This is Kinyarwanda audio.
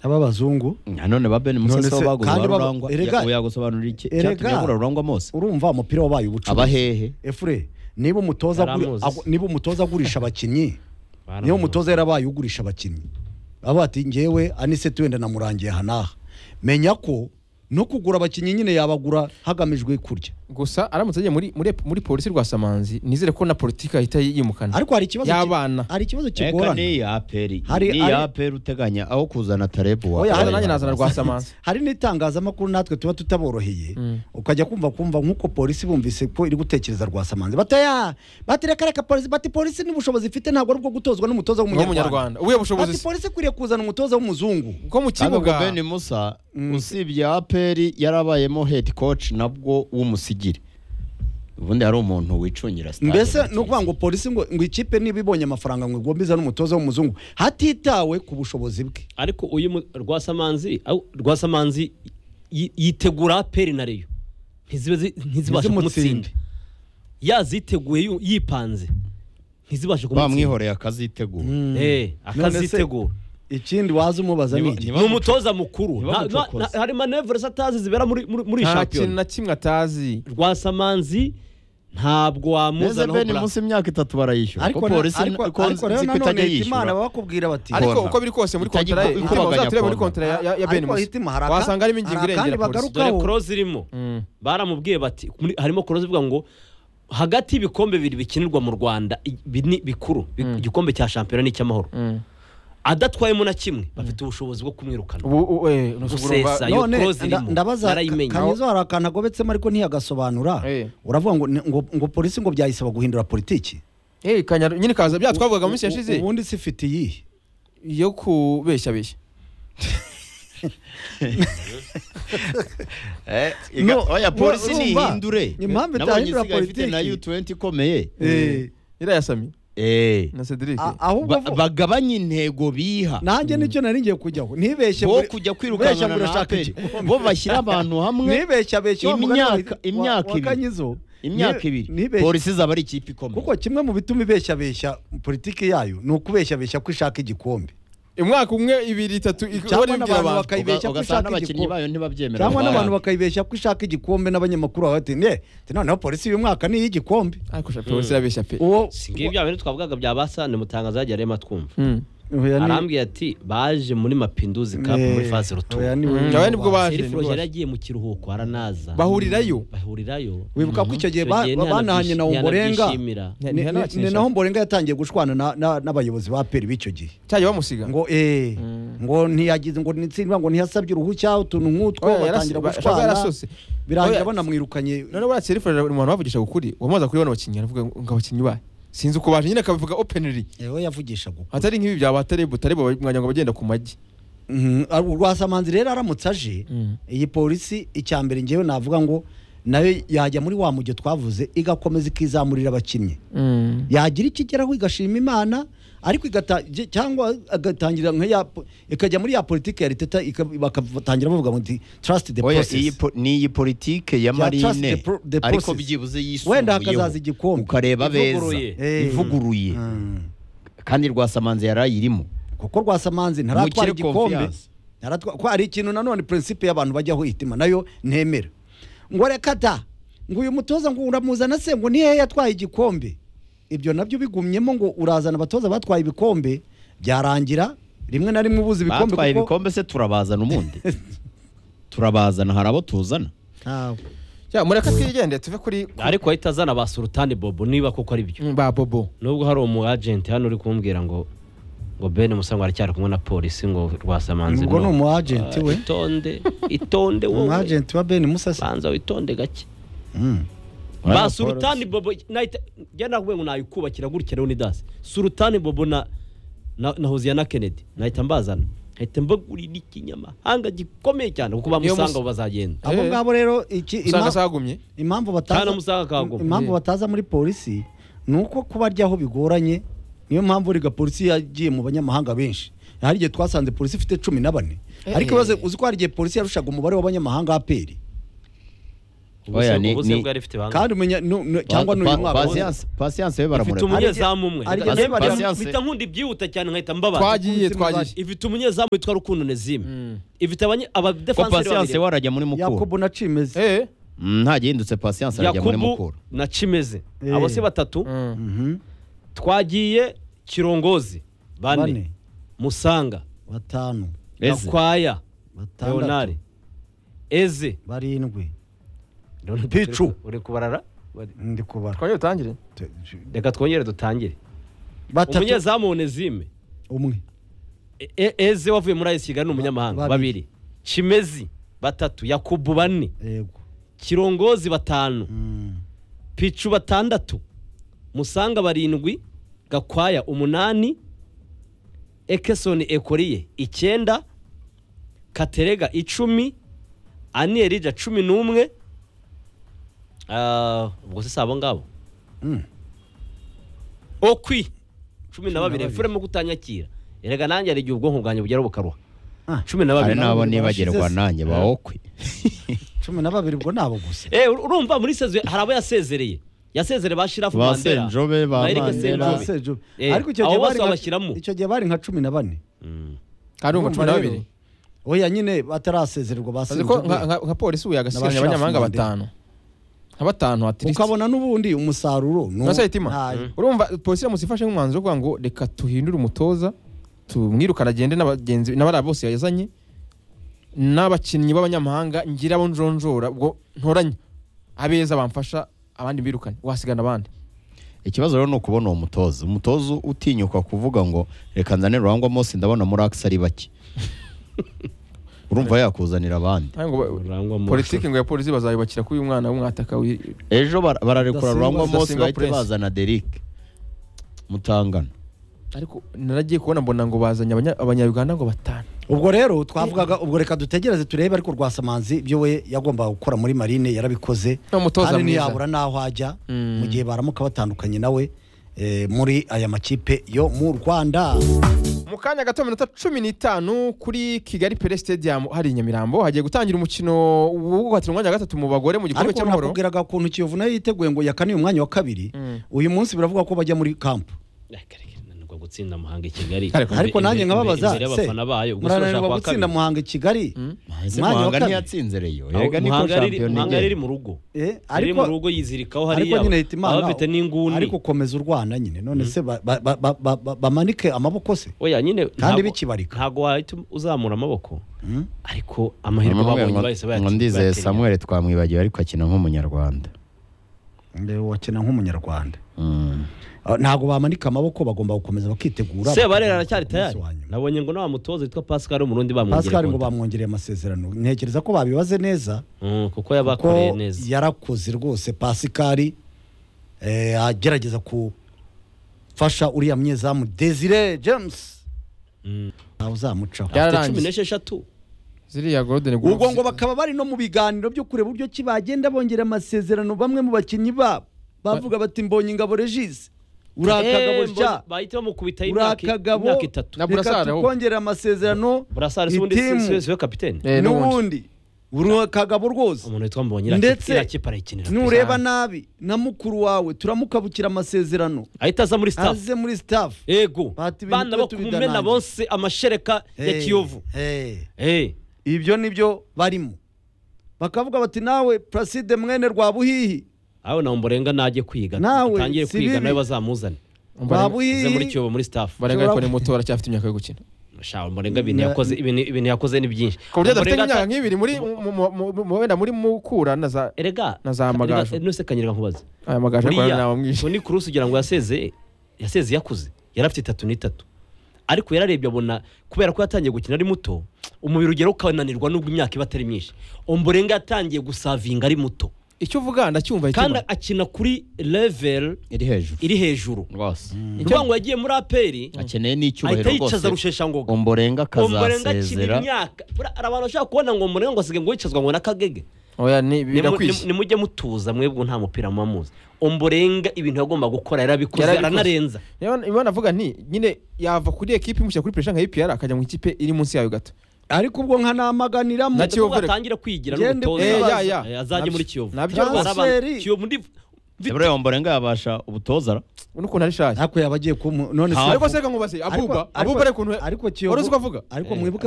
ab'abazungu nanone ba Ben Musa None se se- baguze kandi ba baba- Rurangwa erega- oya gusobanura iki erega- cyatumye agura Rurangwa mose urumva umupira wabaye ubucuruzi abahehe efure niba umutoza aguri- Yaramuzi. agu- niba umutoza agurisha abakinnyi niba umutoza yarabaye ugurisha abakinnyi aba ati ngewe aniseti wenda namurangiye aha n'aha menya ko no kugura abakinnyi nyine yabagura hagamijwe kurya gusa aramutse agiye muri muri muri polisi rwasamanzi nizere ko na politiki ahita yimukana ariko hari ikibazo ki- Y'abana. hari ikibazo Eka kigorana ni yaperi Hari- ni hari- yaperi uteganya aho kuzana tarebu Oya, Kuzana hari- nanjye nazana rwasamanzi hari n'itangazamakuru natwe tuba tutaboroheye ukajya kumva kumva nk'uko polisi bumvise ko iri gutekereza rwasamanzi bataya batereka reka polisi bati polisi n'ubushobozi ifite ntabwo ari ubwo gutozwa n'umutoza w'umunyarwanda w'umunyarwanda ubuye bushobozi bati se? polisi ikwiriye kuzana umutoza w'umuzungu bwo mu Kandi ubwo kibuga Ben Musa usibye aperi yarabayemo head coach nabwo w'umusigire ubundi hari umuntu wicungira stade mbese muri ni ukuvuga ngo Chelsea. polisi ngo ngo ikipe niba ibonye amafaranga ngo igombiza n'umutoza w'umuzungu hatitawe ku bushobozi bwe ariko uyu mu- rwasamanzi au- rwasamanzi yi- yitegura peri na reyo ntizibe zi- ntizibashe Ntizimutsinde. kumutsinda yaziteguye yu- yipanze ntizibashe kumutsinda bamwihoreye akazitegura Eh, akazitegura ikindi waza umubaza ni Niba- iki niba- ni umutoza mukuru Ntibamuco- Nta- nta- ntibamucokoze. hari manevure zatazi zibera muri muri muri nta kintu shampiyona na kimwe atazi rwasamanzi ntabwo neza wamuzanaho Ben Musa imyaka itatu barayishyura ariko ko na- polisi ariko- ko ariko rero nzi ko nanone itajya hitimana yishyura babakubwira bati ariko Kona. uko biri kose muri Itajya kontara ye iko- hitima ikubaganya uzatire muri kona. kontara ya- ya- ya Ben ariko Musa hitima hari aka- wasanga harimo ingingo hari akandi irengera polisi bagarukaho. dore koroze irimo Mm. baramubwiye bati muri- harimo koroze ivuga ngo hagati y'ibikombe bibiri bikinirwa mu rwanda i- bi- ni bikuru bi- igikombe cya shampiyona n'icy'amahoro Mm. adatwayemo na kimwe bafite ubushobozi bwo kumwirukana ubu u- eh, nusubira urumva- Gusesa. ayo none close nda- irimo, ndabaza narayimenye. kanyezo hari akantu agobetsemo ariko ntiyagasobanura Eh. uravuga ngo ni- ngo ngo polisi ngo byayisaba guhindura politiki Eh, Kanyaru- nyine kaza bya twavugaga mu minsi U- yashize ubundi si ifite iyihe yo kubeshya beshya Eh, iga- No, oya polisi urumva, nihindure impamvu nabonye itahindura isigaye ifite na politiki. U20 ikomeye Eh, iriya sami Eh. na Cedric a- ahubwo Ba- vu- bagabanye intego biha nanjye nicyo nari ngiye kujyaho ntibeshye bo muri- kujya ubeshya kwirukanwa na murashaka aperi iki? bo bashyira abantu hamwe ntibeshye abeshye wa mugani wa- Imyaka- imyaka wa- wa ibiri. Kanyizo. imyaka Nti- ibiri ntibeshye. polisi izaba ari ikipe ikomeye kuko kimwe mu bituma ibeshyabeshya politiki yayo ni ukubeshyabeshya ko ishaka igikombe umwaka umwe ibiri itatu Cyangwa ikora ibyo n'abantu abantu baka- bakayibeshya ko Uga- ishaka ugasanga n'abakinnyi igikombe. bayo ntibabyemera cyangwa n'abantu Bayaga. bakayibeshya ko ishaka igikombe n'abanyamakuru baba bati ne ati noneho polisi uyu mwaka ni iy'igikombe ariko sha polisi irabeshya pe uwo ngibi bya bintu twavugaga bya basa ni mutangaza yagiye arema twumva Mm. Oya, ni- arambwiye ati baje muri mapinduzi kapu muri Eh, fazi rutu oya, ni we- Mm, oya, nibwo baje. serifu yari agiye mu kiruhuko aranaza bahurirayo bahurirayo wibuka ko icyo gihe ba- Icyo gihe banahanye na Ombolenga ntihanabyishimira. Nti- ni ntihanakinisha. ni naho Ombolenga yatangiye gushwana na- na- n'abayobozi ba peri b'icyo gihe cyajya bamusiga ngo eh ngo ntiyagize ngo nitsindwa ngo ntiyasabye uruhushya utuntu nk'utwo Oya, batangira yarasi- ba- ashaka gushwana yarasose. birangira Oya. banamwirukanye none buriya serifu ari umuntu bavugisha ukuri wamaze kuri bano bakinnyi aravuga ngo abakinnyi bayo sinzi uko baje nyine akabivuga openly yewe yavugishaga uko atari nk'ibi byaba tarebo tarebo mwanya ngo bagenda ku magi Mhm, ar- urwasamanzi rero aramutse aje Mm. iyi polisi icya mbere ngewe navuga ngo nayo yajya muri wa mujyo twavuze igakomeza ikizamurira abakinnyi yagira icyo igeraho igashima imana ariko igata- ge- cyangwa agatangira nka ya po- ikajya muri ya politiki ya leta ika- bakatangira bavuga ngo trust the Oya, process iyi po- ni iyi politike Ya ya trust the marine pro- the ariko process. byibuze wenda yisumbuyeho hakazaza igikombe ukareba beza Ivuguruye. Eh. ivuguruye Mm. kandi rwasamanzi yari ayirimo kuko rwasamanzi ntaratwara Mugire igikombe confiance. Ntaratwa- ko hari ikintu nanone prinsipe y'abantu bajyaho hitima nayo ntemera ngo reka da ngo uyu mutoza ngo uramuzana se ngo ni hehe yatwaye igikombe ibyo nabyo bigumyemo ngo urazana abatoza batwaye ibikombe byarangira rimwe na rimwe ubuze ibikombe batwaye kuko ibikombe se turabazana ubundi turabazana hari abo tuzana Ntawe. mureka twigendere tuve kuri ku- ariko ahita azana ba sultani bobo niba koko ari byo Mm, ba bobo nubwo hari umu agenti hano uri kumbwira ngo ngo ben musangwa aracyari kumwe na polisi ngo rwasamanzi Ubwo ni no. umu agent Ah, we. itonde itonde umu wowe agent wa Ben Musasi banza witonde gake Mm. ba sultani bobo nahita njya nawe ngo nayikubakira gutya rero ni dasi sultani bobo na na na hoziyana kennedy nahita mbazana nahita mbagurira ikinyamahanga gikomeye cyane kuko Iyo mus- bamusanga bazagenda abo Eh. ngabo rero iki usanga ima- sagumye impamvu Kana bataza musanga kagoma. impamvu Eh. bataza muri polisi ni uko kuba ryaho bigoranye niyo mpamvu riga polisi yagiye mu banyamahanga benshi hari igihe twasanze polisi ifite cumi na bane ariko ibaze uzi ko hari igihe polisi yarushaga umubare w'abanyamahanga aperi Oya, ni- ubuze ni- bwari ifite banga kandi umenya nu- nu- cyangwa n'uyu mwaka wose. pasiyanse pasiyanse we ifite baramureba umunyezamu umwe Ariko- Njye ariko- mpita- Patience. mpita nkunda ibyihuta cyane nkahita mbabaza twagiye umutima twagiye ifite umunyezamu witwa rukundo nezime Mm. ifite abanye- ko abadefanseri pasiyanse babiri warajya muri mukuru yakobo na cimeze eh Mm, ntagihindutse pasiyanse arajya muri yakubu mukuru na cimeze Eh. abo se batatu Mm. Mhm. twagiye kirongozi bane bane musanga batanu ese gakwaya batandatu leonare eze barindwi Pichu. picu uri kubarara ndi kubara twagiye dutangire Te- reka twongere dutangire batatu umunyezamu onezime umwe E- E- eze wavuye muri ayesi kigali ni umunyamahanga Ba- babiri. babiri kimezi batatu yakubu bane yego kirongozi batanu Mm. picu batandatu musanga barindwi gakwaya umunani ekesoni ekoriye icyenda katerega icumi aniyerija cumi n'umwe Ah, ubwo se si abo ngabo Mm. okwi cumi na na babiri babiri. efuremu kutanyakira erega nanjye hari igihe ubwonko bwanjye bugera bukaruha Ah. cumi na hari babiri n'abo babiri nibagerwa barashize se. nanjye bawokwe cumi na babiri ubwo nabo gusa Eh, ur- urumva muri sezwe hari abo yasezereye yasezereye ba shirafu Ba mandera Senjobe, ba na Eric Mandela. Senjobe. Ba Sejo. Eh, ariko icyo abo gihe bose bari nka- babashyiramo. icyo gihe bari nka cumi na bane Mm. karumva cumi Urumva rero, na babiri oya nyine batarasezererwa azi ko nka basenjwe nka- nka polisi ubu yagasigaranye N'abashirafu abanyamahanga ndende. batanu nka batanu atirisi ukabona n'ubundi umusaruro ni- Nka Sayitima. ntayo. urumva polisi yamutse ifashe nk'umwanzuro wo kuvuga ngo reka tuhindure umutoza tumwirukane agende n'abagenzi n'abariya bose yazanye n'abakinnyi b'abanyamahanga ngira abo njonjora ubwo ntoranye abeza bamfasha abandi mbirukane wasigana abandi ikibazo rero ni ukubona uwo mutoza umutoza utinyuka kuvuga ngo reka nzane rurangwa mose ndabona muri akisi ari bake urumva yakuzanira abandi Ntabwo ba- Rurangwa Mose. politiki ngo ya polisi bazayubakira kuri uyu mwana w'umwataka w'i- ejo bara- bararekura Ndasimba- rurangwa mose Ndasimba bahite Prince. bazana derike mutangana ariko naragiye kubona mbona ngo bazanye abanya- abanya-uganda ngo batanu ubwo rero twavugaga ubwo reka dutegereze turebe ariko rwasamanzi ibyo we yagombaga gukora muri marine yarabikoze Ni umutoza kandi mwiza. ntiyabura n'aho ajya Mm. mu gihe baramuka batandukanye nawe eh, muri aya makipe yo mu rwanda mu kanya gato minota cumi n'itanu kuri kigali pere stadium hari i nyamirambo hagiye gutangira umukino wo guhatira umwanya wa gatatu mu bagore mu gikombe ariko cy'amahoro nakubwiraga ukuntu kiyovu nayo yiteguye ngo yakane uyu mwanya wa kabiri Mm. uyu munsi biravuga ko bajya muri kampu Eh, kare kare, nanirwa gutsinda muhanga i kigali Ariko- Imbere- ariko nanjye imbere- nkababaza imbere se y'abafana bayo gusa murananirwa urashaka gutsinda kuwa kabiri. muhanga i kigali Ese Mwanya wa muhanga kabiri. ntiyatsinze reyo Aho erega niko Muhanga riri- shampiyona muhanga riri igenda mu rugo Eh, riri ariko mu rugo yizirikaho ariko hariya nyine ahita imana abafite n'inguni ariko ukomeza urwana nyine none se ba- ba- ba- ba- ba- ba- bamanike amaboko se oya nyine kandi ntabwo- bikibarika. ntabwo wahita uzamura amaboko Mm. ariko amahirwe Mama babonye ngo- bahise ngo ndizeye bayatsinda samuel twamwibagiwe ariko akina nk'umunyarwanda Ndebe wakina nk'umunyarwanda Mm. Ah, ntabwo bamanika amaboko bagomba gukomeza bakitegura sebarera aracyari Ku munsi tayari wa nyuma. nabonye ngo nawa mutoza witwa pascal umurundi bamwongereye pascal ngo konta. bamwongereye amasezerano ntekereza ko babibaze neza Mm, kuko kuko yabakoreye neza yarakoze rwose pascal eh, agerageza gufasha uriya munyezamu desire james Mm. ntawe uzamucaho Ya- afite Yararangiye. cumi n'esheshatu ziriya golden Goose. ubwo ngo bakaba bari no mu biganiro byo kureba uburyo ki bagenda bongera amasezerano bamwe mu bakinnyi babo bavuga bati mbonye ingabo regis uri akagabo Eh, sha mbona- bahita bamukubita uri imyaka akagabo imyaka itatu Na reka Burasari ahubwo. tukongere amasezerano burasari si ubundi si- itimu. si- si we kapitene Eh, n'ubundi. n'ubundi uri akagabo rwose umuntu witwa mbonye ndetse irakipa arayikinira nureba nabi na mukuru wawe turamukabukira amasezerano ahita aza muri staff aze muri staff ego Bati ibintu bana byo bo kumena tubidanange. bonse amashereka ya Eh, kiyovu eh, Eh, ibyo nibyo barimo bakavuga bati nawe placide mwene rwabuhihi aho nawe mborenga najye kwiga Nawe, atangire si kwiga bibi. nawe bazamuzane Barenga- ze muri rwabuhihi kiyovu muri staff barenga ariko Ushobora- ni muto aracyafite imyaka yo gukina Sha, mborenga ibintu Na- yakoze ibintu ibintu yakoze ni byinshi ku buryo adafite Mborenga nk'imyaka ata- nk'ibiri muri mu- mu- mu- mu- wenda muri mukura na za erega na za Amagaju. erega, nose kanyereka nkubaze aya magaje buriya ariko nawe mwinshi Toni Kroos ugira ngo yasezeye yasezeye yakuze yari afite itatu n'itatu ariko yararebye abona kubera ko yatangiye gukina ari muto umubiri ugera ukananirwa nubwo imyaka iba atari myinshi omborenga yatangiye gusavinga ari muto icyo uvuga ndacyumva kandi itima. akina kuri level iri hejuru iri hejuru rwose uvuga ngo yagiye muri aperi akeneye ahita n'icyubahiro rwose yicaza rusheshangoga omborenga omborenga akina akazasezera imyaka Buriya hari abantu bashaka kubona ngo omborenga ngo asige ngo yicazwa ngo n'akagege oya ni Nimu- birakwiye nimu- nimujye mutuza mwebwe nta mupira muba muzi omborenga ibintu yagomba gukora yarabikoze Yarabikoze. aranarenza niba navuga nti nyine yava kuri ekipi imushyira kuri pressure nka EPR akajya mu ikipe iri munsi yayo gato ariko ubwo nkanamaganira mu Na Kiyovu reka. atangira kwigira Gende n'umutoza Eh, ya, ya. Eh, azajye Nabyo- muri kiyovu nabyo Hari abantu- Transferi. kiyovu ndi Sebure Ombolenga yabasha ubutoza ra? ubona ukuntu ari shaje ariko yabagiye kumu none Nta- se ariko se reka nkubaze abuba ariko- abuba ari ukuntu ariko wari uzi kiyovu ko avuga ariko Eh, mwibuke